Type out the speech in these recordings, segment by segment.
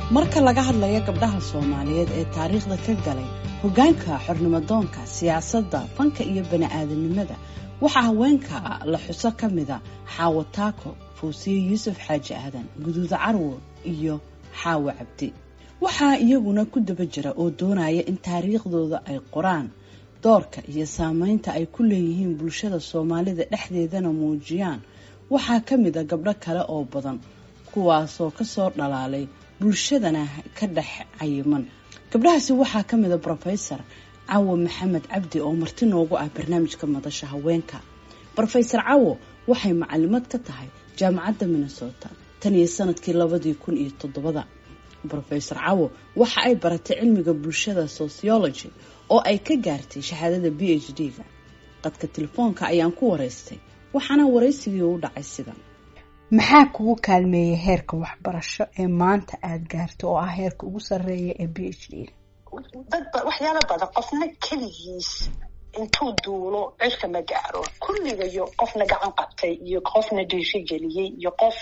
marka laga hadlayo gabdhaha soomaaliyeed ee taariikhda ka galay hoggaanka xornimodoonka siyaasadda fanka iyo bani-aadanimada waxaa haweenka la xuso ka mida xaawo taako fawsiye yuusuf xaaji aadan guduuda carwo iyo xaawo cabdi waxaa iyaguna ku daba jira oo doonaya in taariikhdooda ay qoraan doorka iyo saameynta ay ku leeyihiin bulshada soomaalida dhexdeedana muujiyaan waxaa ka mid a gabdho kale oo badan kuwaasoo kasoo dhalaalay bulshadana ka dhex cayiman gabdhahaasi waxaa ka mid a brofesor cawo maxamed cabdi oo marti noogu ah barnaamijka madasha haweenka brofesor cawo waxay macalimad ka tahay jaamacadda minnesota tan iyo sanadkii labadii kun iyo toddobada brofesor cawo waxa ay baratay cilmiga bulshada sociology oo ay ka gaartay shahaadada b h d-ga qadka telefoonka ayaan ku wareystay waxaana waraysigii u dhacay sidan maxaa kugu kaalmeeyay heerka waxbarasho ee maanta aada gaarto oo ah heerka ugu sarreeya ee b h d dadba waxyaalo badan qofna keligiis intuu duulo cirka ma gaaro kulligayo qofna gacan qabtay iyo qofna dhiiri geliyey iyo qof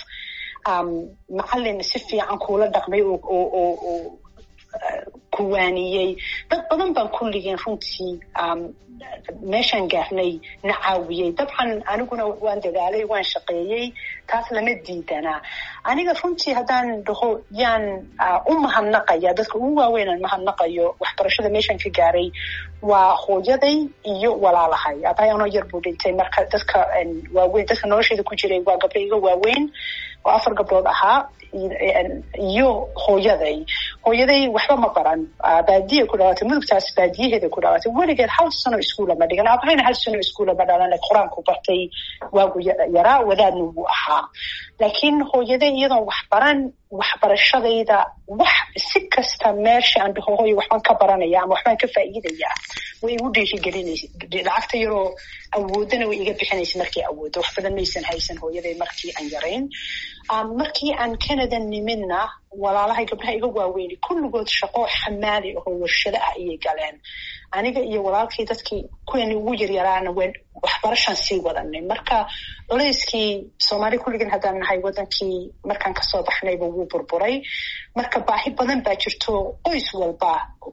macalin si fiican kuula dhaqmay oo kuwaaniyey dad badan baan kulligeen runtii meeshaan gaarnay na caawiyey dabcan aniguna waan dadaalay waan shaqeeyey taas lama diidanaa aniga runtii haddaan dhaho yaan u mahadnaqaya dadka ugu waaweynaan mahadnaqayo waxbarashada meeshaan ka gaaray waa hooyaday iyo walaalahay abahay anoo yar buu dhintay marka dadka waaweyn dadka nolosheeda ku jiray waa gabdho iga waaweyn oo afar gabdhood ahaa iyo hooyaday hooyaday waxba ma baran baadiya ku dhalatay mudugtaas baadiyaheeda ku dhalatay weligeed hal sano iskuula ma dhigan abahayna hal sano iskuula ma dhalan qur-aanku bartay waagu yaraa wadaadna wuu ahaa laakiin hooyaday iyadoon wax baran waxbarashadayda wax si kasta meesha aan dhaho hooyo waxbaan ka baranaya ama waxbaan ka faa'iidaya way igu dhiirigelinaysa lacagta yaroo awoodana way iga bixinaysa markay awooddo wax badan maysan haysan hooyaday markii aan yarayn markii aan canada nimidna walaalahay gabdhaha iga waaweyni kulligood shaqo xamaali ahoo warshado ah ayay galeen aniga iyo walaalkii dadkii kuweeni ugu yaryaraana wen waxbarashaan sii wadanay marka culayskii soomaali kulligan haddaan nahay wadankii markaan kasoo baxnayba wuu burburay marka baahi badan baa jirto qoys walba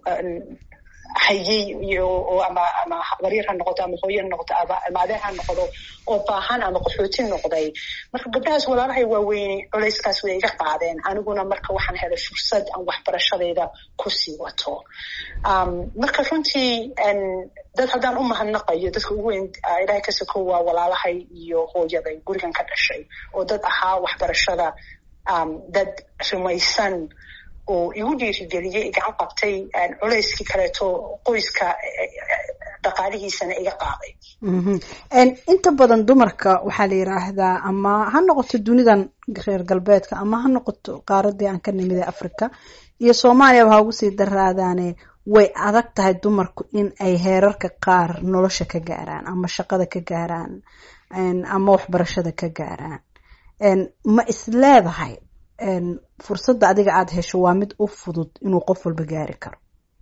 hayay iyo ama ama waryar ha noqoto ama hooye ha noqoto ama adeer ha noqdo oo baahan ama qaxooti noqday marka gabdhahaas walaalahay waaweyne culayskaas way iga qaadeen aniguna marka waxaan helay fursad aan waxbarashadayda kusii wato marka runtii dad haddaan u mahadnaqayo dadka ugu weyn ilahay ka soko waa walaalahay iyo hooyaday gurigan ka dhashay oo dad ahaa waxbarashada dad rumaysan oo igu dhiirigeliyey gacan qabtay culayskii kaleeto qoyska dhaqaalihiisana iga qaaday inta badan dumarka waxaa la yiraahdaa ama ha noqoto dunidan reer galbeedka ama ha noqoto qaaradii aan ka nimid ee africa iyo soomaaliyaba ha ugu sii daraadaane way adag tahay dumarku in ay heerarka qaar nolosha ka gaaraan ama shaqada ka gaaraan ama waxbarashada ka gaaraan ma is leedahay fursadda adiga aada hesho waa mid u fudud inuu qof walba gaari karo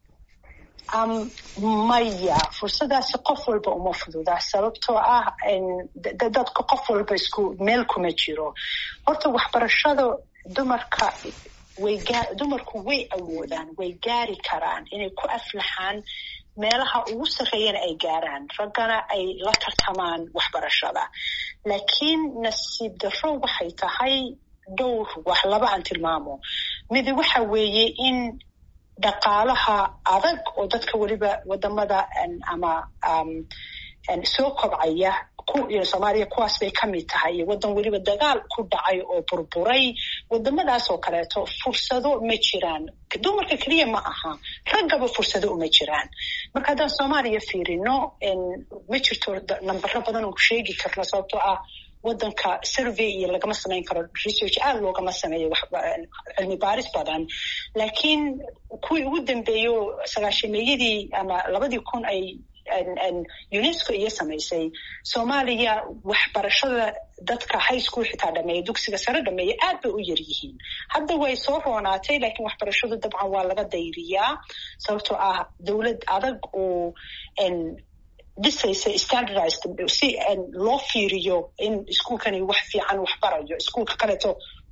maya fursadaasi qof walba uma fududa sababtoo ah dadka qof walba isku meel kuma jiro horta waxbarashada dumarka way dumarku way awoodaan way gaari karaan inay ku aflaxaan meelaha ugu sarreeyana ay gaaraan raggana ay la tartamaan waxbarashada laakiin nasiib darro waxay tahay dhowr wax laba aan tilmaamo midi waxa weeye in dhaqaalaha adag oo dadka weliba wadamada ama soo kobcaya soomaaliya kuwaas bay ka mid tahay iyo waddan weliba dagaal ku dhacay oo burburay wadamadaas oo kaleeto fursado ma jiraan dumarka keliya ma aha raggaba fursado uma jiraan marka haddaan soomaaliya fiirino ma jirto nambaro badan oo sheegi karno sababtoo ah wadanka survey iyo lagama samayn karo research aada loogama sameeyo cilmi baaris badan laakiin kuwii ugu dambeeyo sagaashameeyadii ama labadii kun ay unesco iyo samaysay soomaaliya waxbarashada dadka high school xitaa dhameeya dugsiga sare dhameeya aad bay u yar yihiin hadda way soo roonaatay laakiin waxbarashadu dabcan waa laga dayriyaa sababtoo ah dowlad adag oo dhisaysa standardized si loo fiiriyo in iskuolkani wax fiican wax barayo iskuolka kaleeto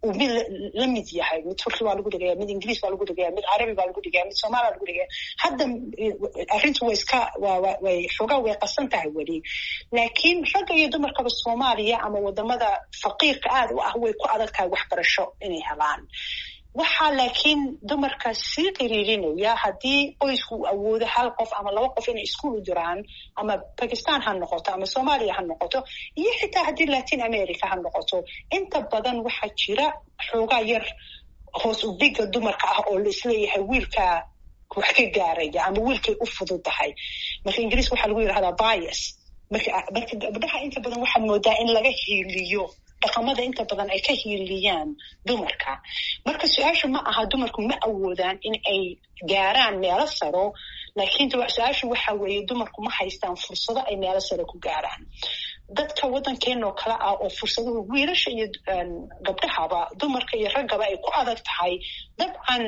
uu mid la mid yahay mid turki baa lagu dhigaya mid ingiriis baa lagu dhigaya mid carabi baa lagu dhigaya mid soomaali baa lagu dhigaya hadda arrintu way iska way xoogaa way qasan tahay weli laakiin ragga iyo dumarkaba soomaaliya ama wadamada faqiirka aada u ah way ku adag tahay waxbarasho inay helaan waxaa laakiin dumarka sii qiriirinaya haddii qoysku uu awoodo hal qof ama laba qof inay iskuol u diraan ama bakistan ha noqoto ama soomaaliya ha noqoto iyo xitaa haddii latin america ha noqoto inta badan waxaa jira xoogaa yar hoos u dhiga dumarka ah oo laisleeyahay wiilka wax ka gaaraya ama wiilkay u fududahay marka ingiriiska waxaa lagu yidhahdaa bias marka marka gabdhaha inta badan waxaad moodaa in laga hiiliyo dhaqamada inta badan ay ka hiiliyaan dumarka marka su-aashu ma aha dumarku ma awoodaan in ay gaaraan meelo saro laakiin su-aashu waxa weeye dumarku ma haystaan fursado ay meelo sare ku gaaraan dadka waddankeenoo kale ah oo fursaduhu wiilasha iyo gabdhahaba dumarka iyo raggaba ay ku adag tahay dabcan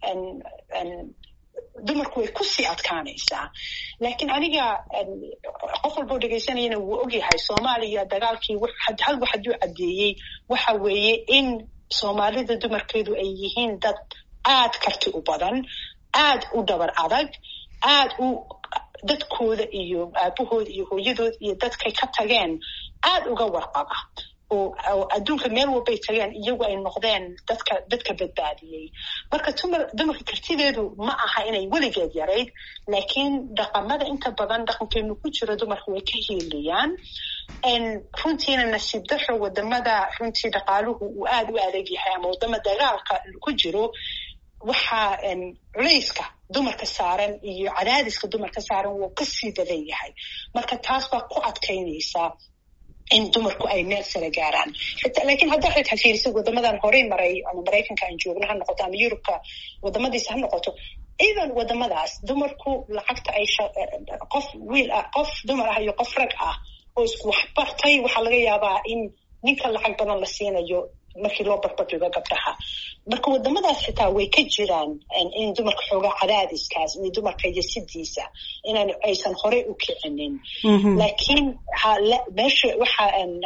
dumarku way kusii adkaanaysaa laakiin aniga qof walboo dhegaysanayana wuu ogyahay soomaaliya dagaalkii hal wax hadduu caddeeyey waxa weeye in soomaalida dumarkeedu ay yihiin dad aad karti u badan aad u dhabar adag aad u dadkooda iyo aabahooda iyo hooyadooda iyo dadkay ka tageen aad uga warqaba oo adduunka meel walbay tageen iyagu ay noqdeen dadka dadka badbaadiyey marka dumarka kartideedu ma aha inay weligeed yarayd laakiin dhaqamada inta badan dhaqankeenu ku jiro dumarka way ka hiiliyaan runtiina nasiib daro wadamada runtii dhaqaaluhu uu aada u adag yahay ama wadama dagaalka ku jiro waxaa culayska dumarka saaran iyo cadaadiska dumarka saaran wuu kasii badan yahay marka taas baa ku adkaynaysaa in dumarku ay meel sare gaaraan lakiin haddaa xitaa fiirisid wadamadan horey maray ama maraykanka aan joogno ha noqoto ama yurubka wadamadiisa ha noqoto even wadamadaas dumarku lacagta ay qof wiil ah qof dumar ah iyo qof rag ah oo isku waxbartay waxaa laga yaabaa in ninka lacag badan la siinayo markii loo barbardhigo gabdhaha marka wadamadaas xitaa way ka jiraan in dumarka xoogaa cadaadiskaas iyo dumarka yasidiisa inaan aysan horey u kicinin laakiin meesha waxa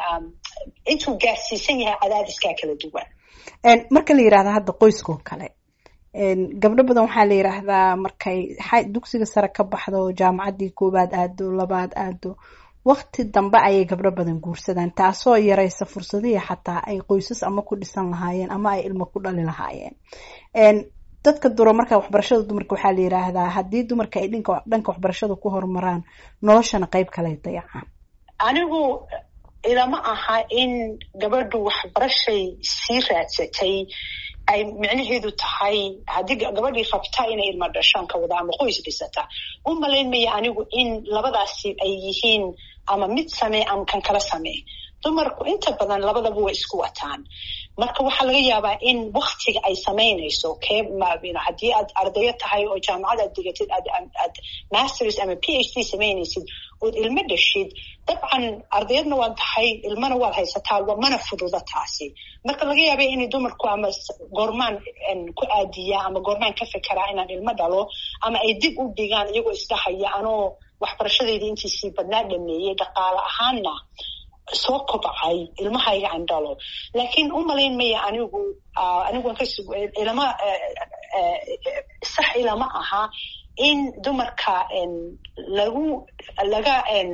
intuu gaarsiisan yahay cadaadiskaa kala duwan marka la yirahda hadda qoyskoo kale gabdho badan waxaa la yiraahdaa markay dugsiga sare ka baxdo jaamacaddii koowaad aado labaad aado wakti dambe ayay gabdho badan guursadaan taasoo yaraysa fursadihii xataa ay qoysas ama ku dhisan lahaayeen ama ay ilmo ku dhali lahaayeen dadka duro marka waxbarashada dumarka waxaa la yiraahdaa haddii dumarka ay dhanka waxbarashada ku horumaraan noloshana qeyb kale dayacaan anigu ilama aha in gabadhu waxbarashay sii raadsatay ay micnaheedu tahay haddii gabadhii rabta inay ilma dhashaan ka wada ama qoys dhisata u malaynmaya anigu in labadaasi ay yihiin ama mid samee ama kan kala samee dumarku inta badan labadaba way isku wataan marka waxaa laga yaabaa in waktiga ay samaynayso kee haddii aad ardayo tahay oo jaamacad aad digatid aad masters ama p h d samaynaysid ood ilmo dhashid dabcan ardayadna waad tahay ilmana waad haysataa mana fududa taasi marka laga yaaba inay dumarku ama goormaan ku aadiyaa ama goormaan ka fekeraa inaan ilmo dhalo ama ay dib u dhigaan iyagoo isdhahaya anoo waxbarashadeydii intiisii badnaa dhameeyey dhaqaale ahaanna soo kobcay ilmahayga aan dhalo laakiin u malayn maya anigu aniguan ilama sax ilama aha in dumarka lagu laga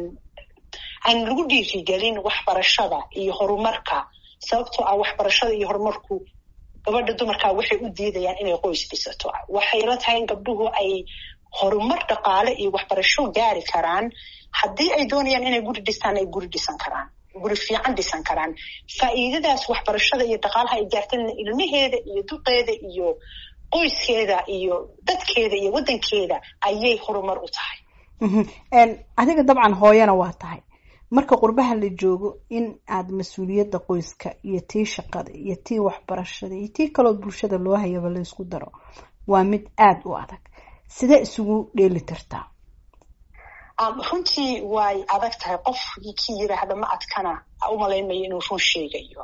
aan lagu dhiirigelin waxbarashada iyo horumarka sababtoo ah waxbarashada iyo horumarku gabadha dumarka waxay u diidayaan inay qoys dhisato waxay la tahay in gabdhuhu ay horumar dhaqaale iyo waxbarasho gaari karaan haddii ay doonayaan inay guri dhistaan ay guri dhisan karaan guri fiican dhisan karaan faa'iidadaas waxbarashada iyo dhaqaalaha ay gaartana ilmaheeda iyo duqeeda iyo qoyskeeda iyo dadkeeda iyo waddankeeda ayay horumar u tahay adiga dabcan hooyana waa tahay marka qurbaha la joogo in aad mas-uuliyadda qoyska iyo tii shaqada iyo tii waxbarashada iyo tii kaloo bulshada loo hayaba la isku daro waa mid aada u adag sidee isugu dheeli tirtaa runtii way adag tahay qof ki yiraahda ma adkana umalaynmayo inuu run sheegayo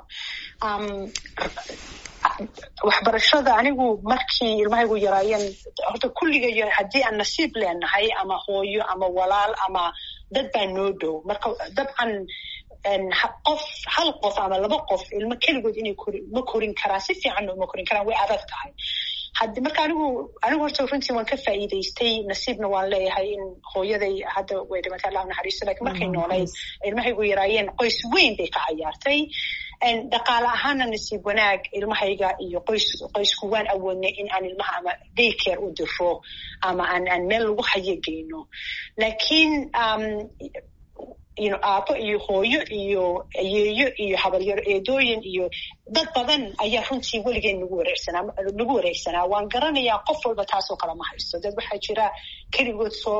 waxbarashada anigu markii ilmahaygu yaraayeen horta kulligayo haddii aan nasiib leenahay ama hooyo ama walaal ama dad baa noo dhow marka dabcan qof hal qof ama laba qof ilmo keligood inay kori ma korin karaan si fiicanna uma korin karaan way adag tahay had marka anigu anigu horta runtii waan ka faa'iidaystay nasiibna waan leeyahay in hooyaday hadda way dhimatay allah naxariisto lakin markay noolayd ilmahaygu yaraayeen qoys weyn bay ka cayaartay dhaqaale ahaana nasiib wanaag ilmahayga iyo qoys qoysku waan awoodnay in aan ilmaha ama daycare u diro ama aan aan meel lagu hayo geyno laakiin aabo iyo hooyo iyo ayeeyo iyo habaryaro eedooyin iyo dad badan ayaa runtii weligeen nagu wareersanaa nagu wareegsanaa waan garanayaa qof walba taasoo kale ma haysto dad waxaa jira keligood soo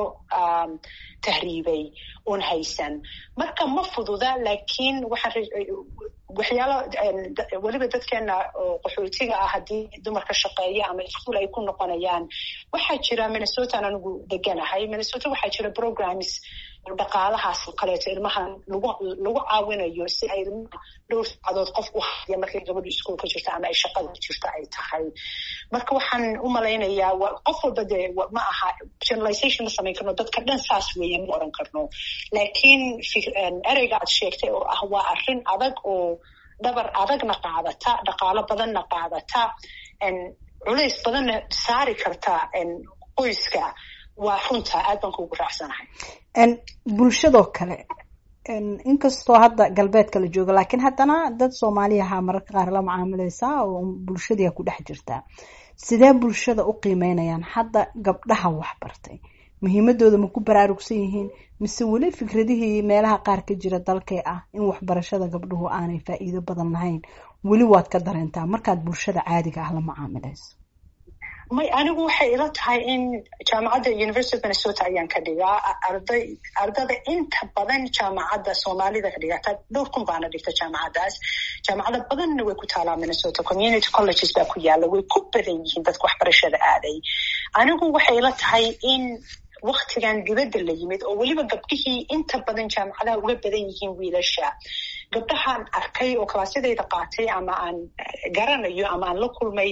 tahriibay oon haysan marka ma fududa laakiin waxaan waxyaalo weliba dadkeena oo qaxootiga ah haddii dumarka shaqeeya ama iskuol ay ku noqonayaan waxaa jira minnesotaan anigu deganahay minnesota waxaa jira programs dhaqaalahaas oo kaleeto ilmahan lagu lagu caawinayo si ay ilmaha dhowr saacadood qof u haya markay gabadhu iskuolka jirto ama ay shaqada jirto ay tahay marka waxaan u malaynayaa qof walba dee ma aha generalization ma samayn karno dadka dhan saas weeye ma oran karno laakiin ereyga aad sheegtay oo ah waa arrin adag oo dhabar adagna qaadata dhaqaalo badanna qaadata culays badanna saari karta qoyska waa runta aad baan kugu raacsanahay bulshadoo kale inkastoo hadda galbeedka la jooga laakiin haddana dad soomaaliyaha mararka qaar la macaamileysaa oo bulshadiia ku dhex jirtaa sidee bulshada u qiimeynayaan hadda gabdhaha waxbartay muhiimadooda ma ku baraarugsan yihiin mise weli fikradihii meelaha qaar ka jira dalkee ah in waxbarashada gabdhuhu aanay faa'iido badan lahayn weli waad ka dareentaa markaad bulshada caadiga ah la macaamileyso may anigu waxay ila tahay in jaamacadda university of minnesota ayaan ka dhigaa arday ardada inta badan jaamacadda soomaalida ka dhigata dhowr kun baana dhigta jaamacaddaas jaamacada badanna way ku taalaa minnesota community colleges baa ku yaalla way ku badan yihiin dadka waxbarashada aaday anigu waxay ila tahay in waktigan dibadda la yimid oo weliba gabdhihii inta badan jaamacadaha uga badan yihiin wiilasha gabdhahaan arkay oo kalaasyadayda qaatay ama aan garanayo ama aan la kulmay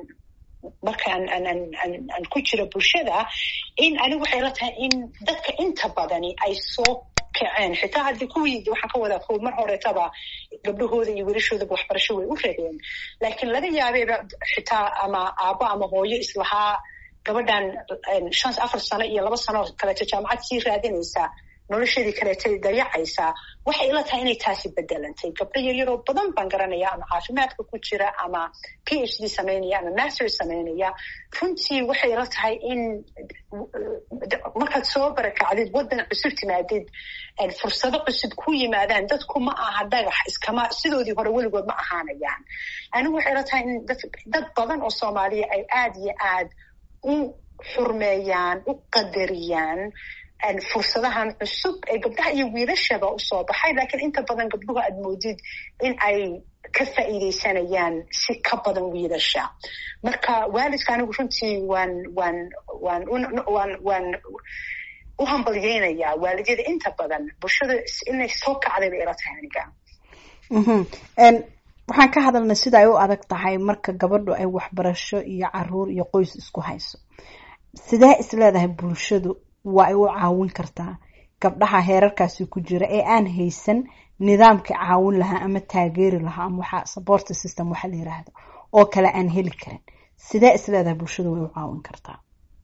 marka aan ku jiro bulshada in anigu waxay la tahay in dadka inta badani ay soo kaceen xitaa haddii kuwii waxaan ka wadaa kuw mar horeetaba gabdhahooda iyo wiilashoodaba waxbarasho way u rabeen laakiin laga yaabeeba xitaa ama aabo ama hooyo islahaa gabadhan shan afar sano iyo laba sano kaleeto jaamacad sii raadinaysa nolosheedii kaleetay dayacaysaa waxay ila tahay inay taasi bedelantay gabdho yaryaroo badan baan garanaya ama caafimaadka ku jira ama p h d samaynaya ama master samaynaya runtii waxay ila tahay in markaad soo barakacdid waddan cusub timaadid fursado cusub ku yimaadaan dadku ma aha dhagax iskama sidoodii hore weligood ma ahaanayaan anigu waxay ila tahay in dad badan oo soomaaliya ay aad iyo aad u xurmeeyaan u qadariyaan fursadahan cusub ee gabdhaha iyo wiilashaba usoo baxay laakiin inta badan gabdhuhu aad moodid in ay ka faa'iidaysanayaan si ka badan wiilasha marka waalidka anigu runtii waan waan waan waan waan u hambalyeynayaa waalidyada inta badan bulshada inay soo kacday bay ila tahay aniga waxaan ka hadalnay sida ay u adag tahay marka gabadhu ay waxbarasho iyo caruur iyo qoys isku hayso sidee isleedahay bulshadu waa ay u caawin kartaa gabdhaha heerarkaasi ku jira ee aan haysan nidaamka caawin lahaa ama taageeri lahaa ama waxa support system waxa la yiraahdo oo kale aan heli karin sidee isleedahay bulshadu way u caawin kartaa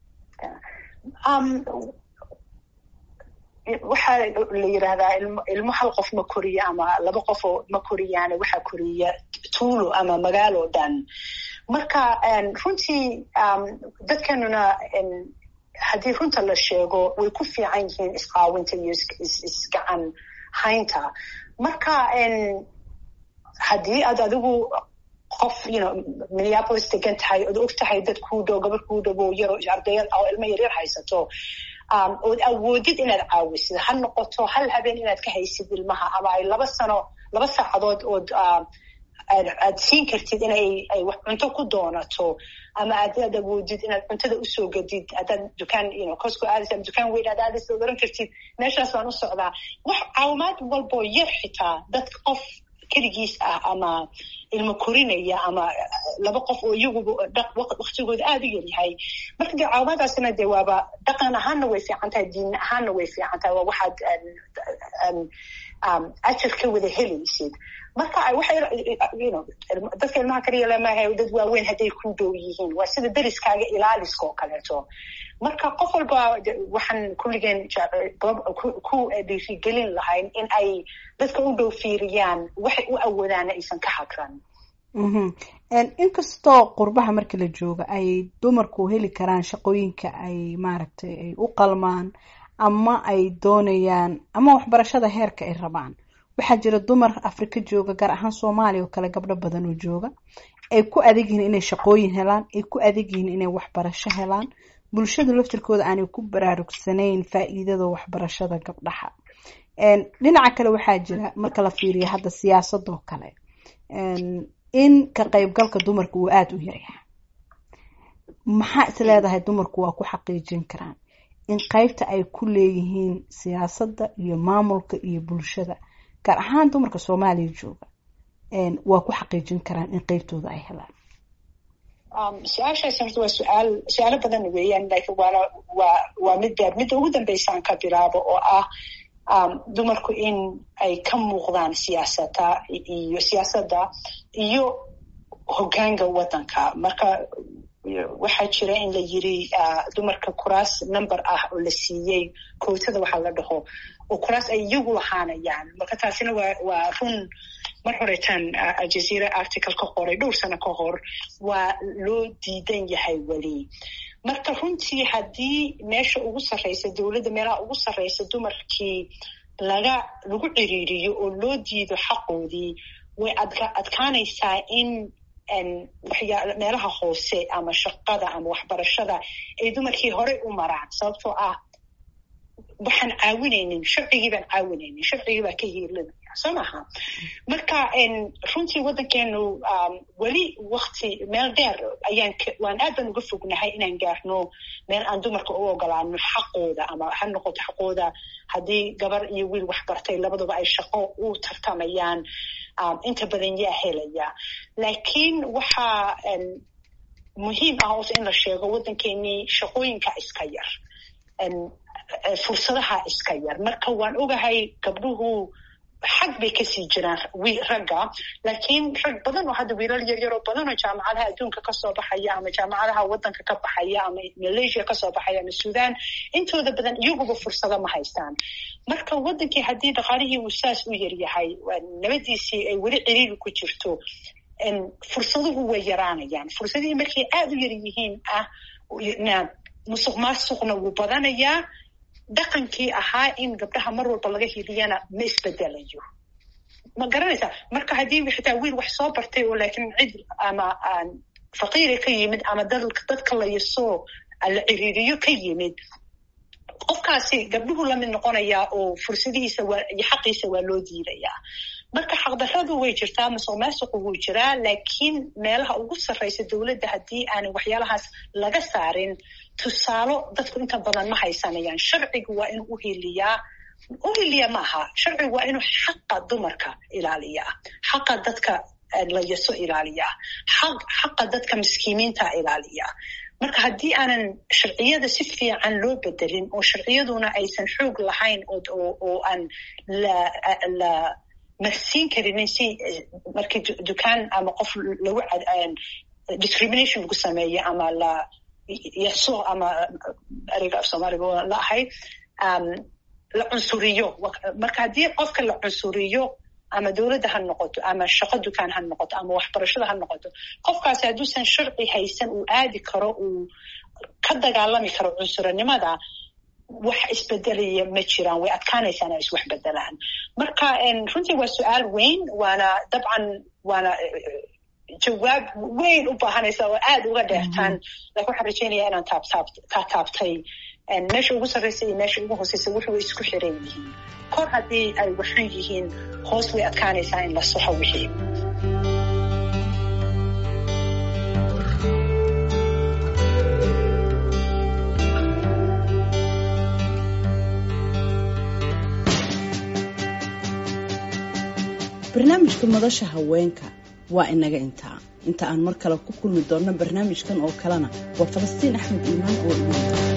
waxaa la yirahdaa ilmo hal qof ma koriyo ama laba qof oo ma koriyaane waxaa koriya tuulo ama magaalo dhan marka runtii dadkanuna haddii runta la sheego way ku fiican yihiin isqaawinta iyo isgacan haynta marka haddii aad adigu qof you know minneapolis degan tahay ood og tahay dad kuu dhow gabar kuu dhowo yaro ardaya oo ilmo yaryar haysato ood awoodid inaad caawisid ha noqoto hal habeen inaad ka haysid ilmaha ama ay laba sano laba saacadood ood aad siin kartid inay ay wax cunto ku doonato ama aad aad awoodid inaad cuntada usoo gadid haddaad dukaan you know cosco aadis ama dukaan weyn aad aadis ood oran kartid meeshaas baan u socdaa wax caawimaad walboo yar xitaa dadka qof keligiis ah ama ilmo korinaya ama laba qof oo iyaguba waktigooda aada u yaryahay marka dee caawimaadaasina dee waaba dhaqan ahaanna way fiican tahay diin ahaanna way fiican tahay waa waxaad ajar ka wada helaysid marka dadka ilmaha kaliya lamaha dad waaweyn hadday ku dhow yihiin waa sida deriskaaga ilaaliska oo kaleeto marka qof walba waxaan kulligeen ku dhiirigelin lahayn in ay dadka u dhow fiiriyaan waxay u awoodaana aysan ka hagran inkastoo qurbaha marka la joogo ay dumarku heli karaan shaqooyinka ay maaragtay ay u qalmaan ama ay doonayaan ama waxbarashada heerka ay rabaan waxaa jira dumar afrika jooga gaar ahaan soomaaliya oo kale gabdho badan oo jooga ay ku adag yihiin inay shaqooyin helaan ay ku adag yihiin inay waxbarasho helaan bulshadu laftirkooda aanay ku baraarugsanayn faa'iidada waxbarashada gabdhaha dhinaca kale waxaa jira marka la fiiriyo hadda siyaasadoo kale in ka qaybgalka dumarka uu aada u yaryahay maxaa is leedahay dumarku waa ku xaqiijin karaan in qaybta ay ku leeyihiin siyaasadda iyo maamulka iyo bulshada gaar ahaan dumarka soomaaliya jooga waa ku xaqiijin karaan in qeybtooda ay helaan su-aashaas horta waa su-aal su-aalo badan weeyaan lakin waana waa waa mid beer midda ugu dambeysaan ka bilaabo oo ah dumarku in ay ka muuqdaan siyaasada iyo siyaasadda iyo hoggaanka waddanka marka waxaa jira in la yiri dumarka kuraas number ah oo la siiyey kootada waxaa la dhaho oo kuraas ay iyagu lahaanayaan marka taasina waa waa run mar horeetaan aljazeera article ka qoray dhowr sano ka hor waa loo diidan yahay weli marka runtii haddii meesha ugu sarreysa dowladda meelaha ugu sarreysa dumarkii laga lagu ciriiriyo oo loo diido xaqoodii way adka adkaanaysaa in waxyaa meelaha hoose ama shaqada ama waxbarashada ay dumarkii horey u maraan sababtoo ah waxaan caawinaynin sharcigii baan caawinaynin sharcigii baa ka hiilinaya soo maha marka runtii waddankeenu weli wakti meel dheer ayaan waan aad baan uga fognahay inaan gaarno meel aan dumarka u ogolaano xaqooda ama ha noqoto xaqooda haddii gabar iyo wiil waxbartay labaduba ay shaqo u tartamayaan inta badan yaa helaya laakiin waxaa muhiim ah ose in la sheego waddankeenii shaqooyinka iska yar fursadaha iska yar marka waan ogahay gabdhuhu xag bay kasii jiraan ragga laakiin rag badan oo hadda wiilal yaryar oo badan oo jaamacadaha adduunka kasoo baxaya ama jaamacadaha waddanka ka baxaya ama malaysia kasoo baxaya ama sudan intooda badan iyaguba fursado ma haystaan marka waddankii haddii dhaqaalihii uu saas u yaryahay nabadiisii ay weli ciriiri ku jirto fursaduhu way yaraanayaan fursadihii markay aada u yar yihiin ah musuq maasuqna wuu badanayaa dhaqankii ahaa in gabdhaha mar walba laga hiliyana ma isbedelayo ma garanaysaa marka haddii xitaa wiil wax soo bartay oo laakiin cid ama faqiira ka yimid ama dadka layasoo la ciriiriyo ka yimid qofkaasi gabdhuhu lamid noqonayaa oo fursadihiisa waa iyo xaqiisa waa loo diidayaa marka xaqdarradu way jirtaa masuq maasuqu wuu jiraa laakiin meelaha ugu sarreysa dowladda haddii aanay waxyaalahaas laga saarin tusaalo dadku inta badan ma haysanayaan sharcigu waa inuu uhiliyaa uhiliya maaha sharcigu waa inuu xaqa dumarka ilaaliyaa xaqa dadka layaso ilaaliyaa xaqa dadka miskiimiinta ilaaliyaa marka haddii aanan sharciyada si fiican loo bedelin oo sharciyaduna aysan xoog lahayn oo aan la marsiin karinin si markii dukaan ama qof lagu discrimination lagu sameeyo ama la yaso ama ereyga af soomaaliga la ahayd la cunsuriyo marka haddii qofka la cunsuriyo ama dowladda ha noqoto ama shaqo dukaan ha noqoto ama waxbarashada ha noqoto qofkaasi hadduusan sharci haysan uu aadi karo uu ka dagaalami karo cunsuranimada wax isbedelaya ma jiraan way adkaanaysaa inay iswax bedelaan marka runtii waa su-aal weyn waana dabcan waana jawaab weyn u baahanaysa oo aada uga dheertaan lakin waxaan rajeynaya inaan taabtaab kaa taabtay meesha ugu sarreysa iyo meesha ugu hooseysa wuxuu isku xiran yihiin kor haddii ay waxan yihiin hoos way adkaanaysaa in la soxo wixii barnaamijka madasha haweenka waa inaga intaa inta aan mar kale ku kulmi doonno barnaamijkan oo kalena waa falastiin axmed iimaan oo imaanta